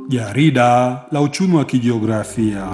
Jarida la uchumi wa kijiografia.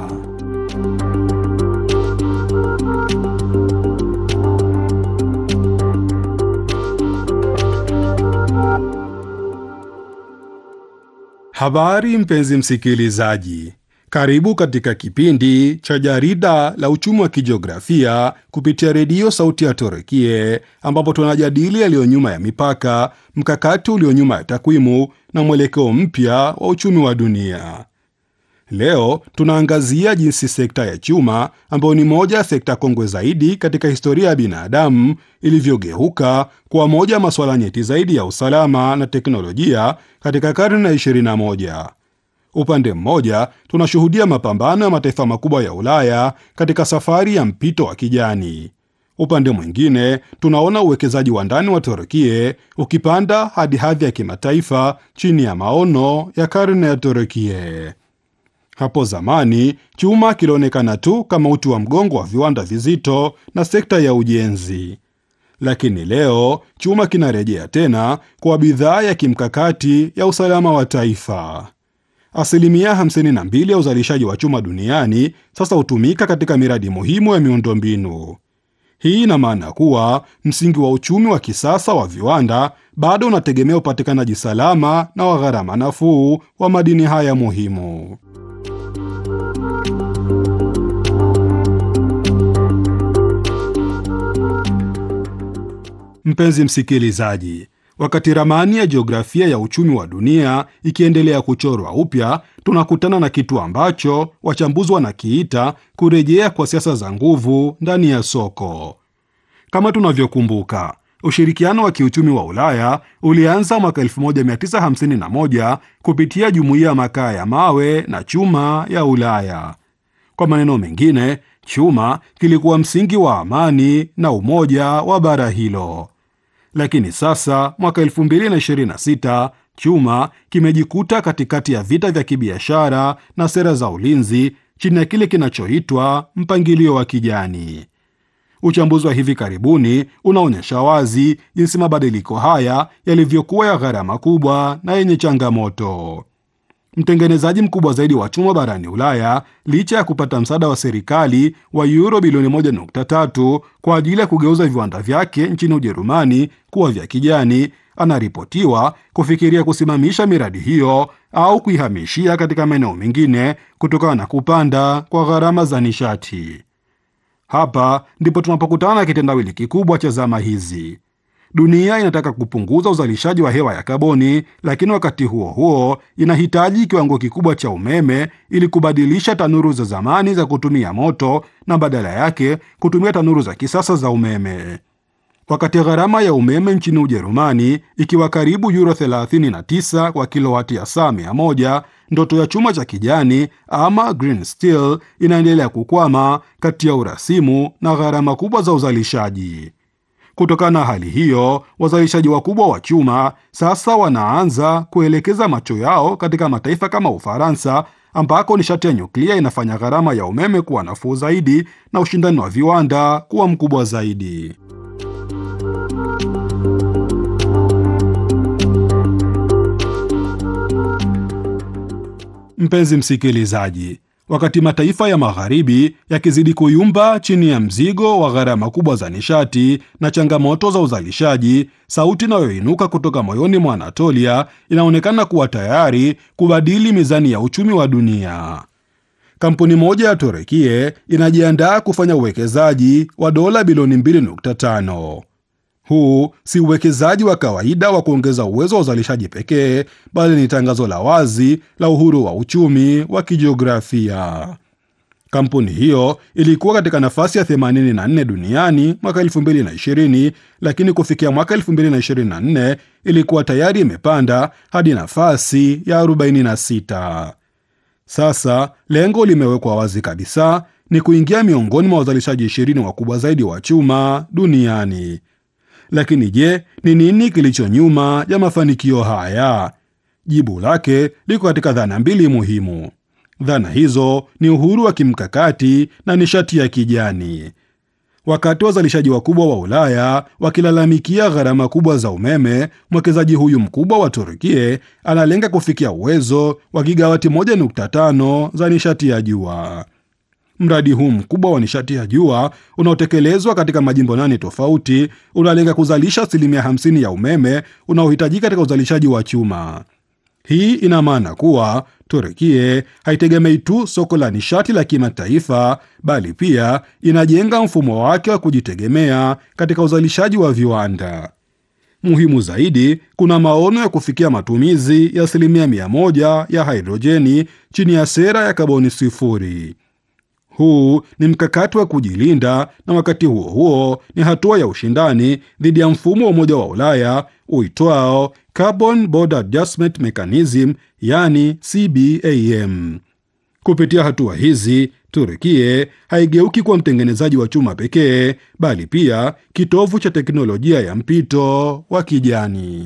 Habari mpenzi msikilizaji, karibu katika kipindi cha jarida la uchumi wa kijiografia kupitia redio Sauti ya Torekie, ambapo tunajadili yaliyo nyuma ya mipaka, mkakati ulio nyuma ya takwimu na mwelekeo mpya wa uchumi wa dunia. Leo tunaangazia jinsi sekta ya chuma ambayo ni moja ya sekta kongwe zaidi katika historia ya binadamu ilivyogeuka kuwa moja ya masuala nyeti zaidi ya usalama na teknolojia katika karne ya 21. Upande mmoja tunashuhudia mapambano ya mataifa makubwa ya Ulaya katika safari ya mpito wa kijani. Upande mwingine tunaona uwekezaji wa ndani wa Turkie ukipanda hadi hadhi ya kimataifa chini ya maono ya karne ya Turkie. Hapo zamani chuma kilionekana tu kama uti wa mgongo wa viwanda vizito na sekta ya ujenzi, lakini leo chuma kinarejea tena kwa bidhaa ya kimkakati ya usalama wa taifa. Asilimia 52 ya uzalishaji wa chuma duniani sasa hutumika katika miradi muhimu ya miundombinu. Hii ina maana kuwa msingi wa uchumi wa kisasa wa viwanda bado unategemea upatikanaji salama na wa gharama nafuu wa madini haya muhimu. Mpenzi msikilizaji, wakati ramani ya jiografia ya uchumi wa dunia ikiendelea kuchorwa upya, tunakutana na kitu ambacho wachambuzi wanakiita kurejea kwa siasa za nguvu ndani ya soko. Kama tunavyokumbuka, ushirikiano wa kiuchumi wa Ulaya ulianza mwaka 1951 kupitia jumuiya ya makaa ya mawe na chuma ya Ulaya. Kwa maneno mengine, chuma kilikuwa msingi wa amani na umoja wa bara hilo. Lakini sasa mwaka 2026 chuma kimejikuta katikati ya vita vya kibiashara na sera za ulinzi chini ya kile kinachoitwa mpangilio wa kijani. Uchambuzi wa hivi karibuni unaonyesha wazi jinsi mabadiliko haya yalivyokuwa ya gharama kubwa na yenye changamoto. Mtengenezaji mkubwa zaidi wa chuma barani Ulaya, licha ya kupata msaada wa serikali wa euro bilioni 1.3 kwa ajili ya kugeuza viwanda vyake nchini Ujerumani kuwa vya kijani, anaripotiwa kufikiria kusimamisha miradi hiyo au kuihamishia katika maeneo mengine kutokana na kupanda kwa gharama za nishati. Hapa ndipo tunapokutana na kitendawili kikubwa cha zama hizi. Dunia inataka kupunguza uzalishaji wa hewa ya kaboni, lakini wakati huo huo inahitaji kiwango kikubwa cha umeme ili kubadilisha tanuru za zamani za kutumia moto na badala yake kutumia tanuru za kisasa za umeme. Wakati gharama ya umeme nchini Ujerumani ikiwa karibu euro 39 kwa kilowati ya saa 100, ndoto ya chuma cha kijani ama green steel inaendelea kukwama kati ya urasimu na gharama kubwa za uzalishaji. Kutokana na hali hiyo, wazalishaji wakubwa wa chuma sasa wanaanza kuelekeza macho yao katika mataifa kama Ufaransa, ambako nishati ya nyuklia inafanya gharama ya umeme kuwa nafuu zaidi na ushindani wa viwanda kuwa mkubwa zaidi. Mpenzi msikilizaji, wakati mataifa ya magharibi yakizidi kuyumba chini ya mzigo wa gharama kubwa za nishati na changamoto za uzalishaji, sauti inayoinuka kutoka moyoni mwa Anatolia inaonekana kuwa tayari kubadili mizani ya uchumi wa dunia. Kampuni moja ya Torekie inajiandaa kufanya uwekezaji wa dola bilioni 2.5. Huu si uwekezaji wa kawaida wa kuongeza uwezo wa uzalishaji pekee, bali ni tangazo la wazi la uhuru wa uchumi wa kijiografia. Kampuni hiyo ilikuwa katika nafasi ya 84 duniani mwaka 2020, lakini kufikia mwaka 2024 ilikuwa tayari imepanda hadi nafasi ya 46. Sasa lengo limewekwa wazi kabisa, ni kuingia miongoni mwa wazalishaji 20 wakubwa zaidi wa chuma duniani. Lakini je, ni nini kilicho nyuma ya mafanikio haya? Jibu lake liko katika dhana mbili muhimu. Dhana hizo ni uhuru wa kimkakati na nishati ya kijani. Wakati wazalishaji wakubwa wa Ulaya wakilalamikia gharama kubwa za umeme, mwekezaji huyu mkubwa wa Turkie analenga kufikia uwezo wa gigawati 1.5 za nishati ya jua. Mradi huu mkubwa wa nishati ya jua unaotekelezwa katika majimbo nane tofauti unalenga kuzalisha asilimia 50 ya umeme unaohitajika katika uzalishaji wa chuma. Hii ina maana kuwa Turkie haitegemei tu soko la nishati la kimataifa bali pia inajenga mfumo wake wa kujitegemea katika uzalishaji wa viwanda. Muhimu zaidi, kuna maono ya kufikia matumizi ya asilimia mia moja ya hidrojeni chini ya sera ya kaboni sifuri. Huu ni mkakati wa kujilinda na wakati huo huo ni hatua ya ushindani dhidi ya mfumo wa Umoja wa Ulaya uitwao Carbon Border Adjustment Mechanism, yani CBAM. Kupitia hatua hizi, Turkie haigeuki kuwa mtengenezaji wa chuma pekee, bali pia kitovu cha teknolojia ya mpito wa kijani.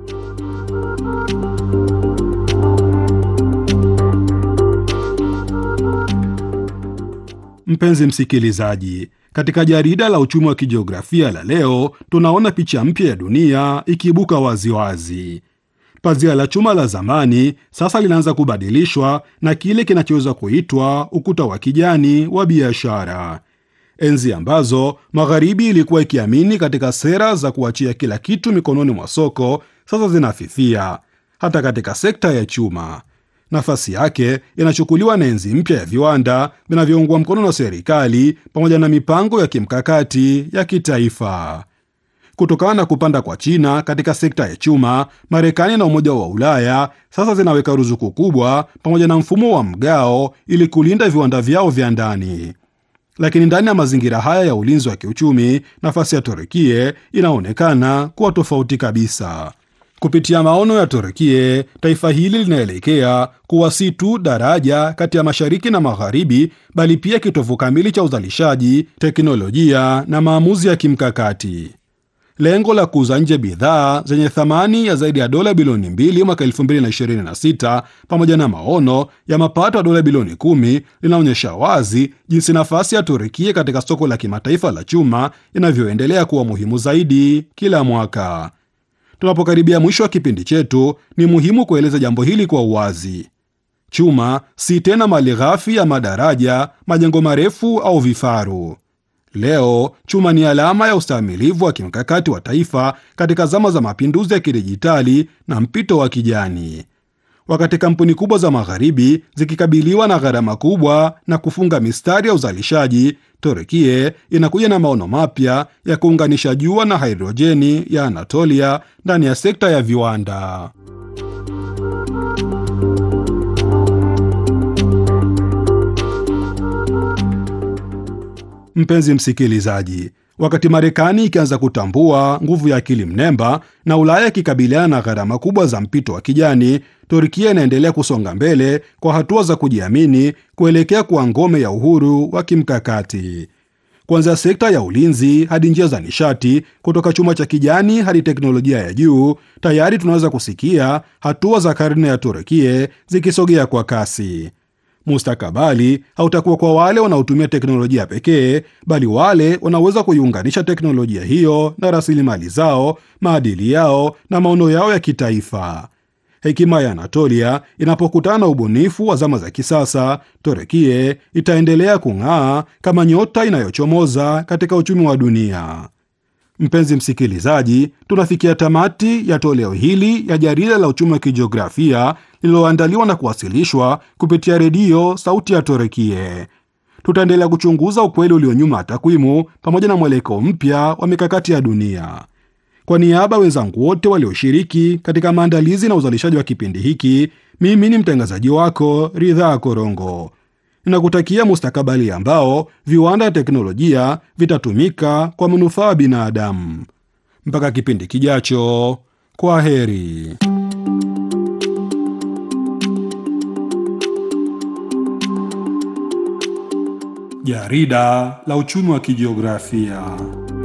Mpenzi msikilizaji, katika jarida la uchumi wa kijiografia la leo tunaona picha mpya ya dunia ikiibuka waziwazi. Pazia la chuma la zamani sasa linaanza kubadilishwa na kile kinachoweza kuitwa ukuta wa kijani wa biashara. Enzi ambazo magharibi ilikuwa ikiamini katika sera za kuachia kila kitu mikononi mwa soko, sasa zinafifia hata katika sekta ya chuma. Nafasi yake inachukuliwa na enzi mpya ya viwanda vinavyoungwa mkono na serikali pamoja na mipango ya kimkakati ya kitaifa. Kutokana na kupanda kwa China katika sekta ya chuma, Marekani na Umoja wa Ulaya sasa zinaweka ruzuku kubwa pamoja na mfumo wa mgao ili kulinda viwanda vyao vya ndani. Lakini ndani ya mazingira haya ya ulinzi wa kiuchumi, nafasi ya Turkie inaonekana kuwa tofauti kabisa. Kupitia maono ya Turkie, taifa hili linaelekea kuwa si tu daraja kati ya mashariki na magharibi, bali pia kitovu kamili cha uzalishaji, teknolojia na maamuzi ya kimkakati. Lengo la kuuza nje bidhaa zenye thamani ya zaidi ya dola bilioni mbili mwaka 2026 pamoja na maono ya mapato ya dola bilioni kumi linaonyesha wazi jinsi nafasi ya Turkie katika soko la kimataifa la chuma inavyoendelea kuwa muhimu zaidi kila mwaka. Tunapokaribia mwisho wa kipindi chetu, ni muhimu kueleza jambo hili kwa uwazi. Chuma si tena mali ghafi ya madaraja, majengo marefu au vifaru. Leo chuma ni alama ya ustahimilivu wa kimkakati wa taifa katika zama za mapinduzi ya kidijitali na mpito wa kijani. Wakati kampuni kubwa za magharibi zikikabiliwa na gharama kubwa na kufunga mistari ya uzalishaji, Turkie inakuja na maono mapya ya kuunganisha jua na hidrojeni ya Anatolia ndani ya sekta ya viwanda. Mpenzi msikilizaji, wakati Marekani ikianza kutambua nguvu ya akili mnemba na Ulaya ikikabiliana na gharama kubwa za mpito wa kijani, Turkia inaendelea kusonga mbele kwa hatua za kujiamini kuelekea kuwa ngome ya uhuru wa kimkakati. Kuanzia sekta ya ulinzi hadi njia za nishati, kutoka chuma cha kijani hadi teknolojia ya juu, tayari tunaweza kusikia hatua za karne ya Turkia zikisogea kwa kasi. Mustakabali hautakuwa kwa wale wanaotumia teknolojia pekee, bali wale wanaweza kuiunganisha teknolojia hiyo na rasilimali zao, maadili yao na maono yao ya kitaifa. Hekima ya Anatolia inapokutana na ubunifu wa zama za kisasa, Turkie itaendelea kung'aa kama nyota inayochomoza katika uchumi wa dunia. Mpenzi msikilizaji, tunafikia tamati ya toleo hili ya jarida la uchumi wa kijiografia lililoandaliwa na kuwasilishwa kupitia redio Sauti ya Torekie. Tutaendelea kuchunguza ukweli ulio nyuma ya takwimu pamoja na mwelekeo mpya wa mikakati ya dunia. Kwa niaba ya wenzangu wote walioshiriki katika maandalizi na uzalishaji wa kipindi hiki, mimi ni mtangazaji wako Ridhaa Korongo. Ninakutakia mustakabali ambao viwanda ya teknolojia vitatumika kwa manufaa ya binadamu. Mpaka kipindi kijacho, kwa heri. Jarida la uchumi wa kijiografia.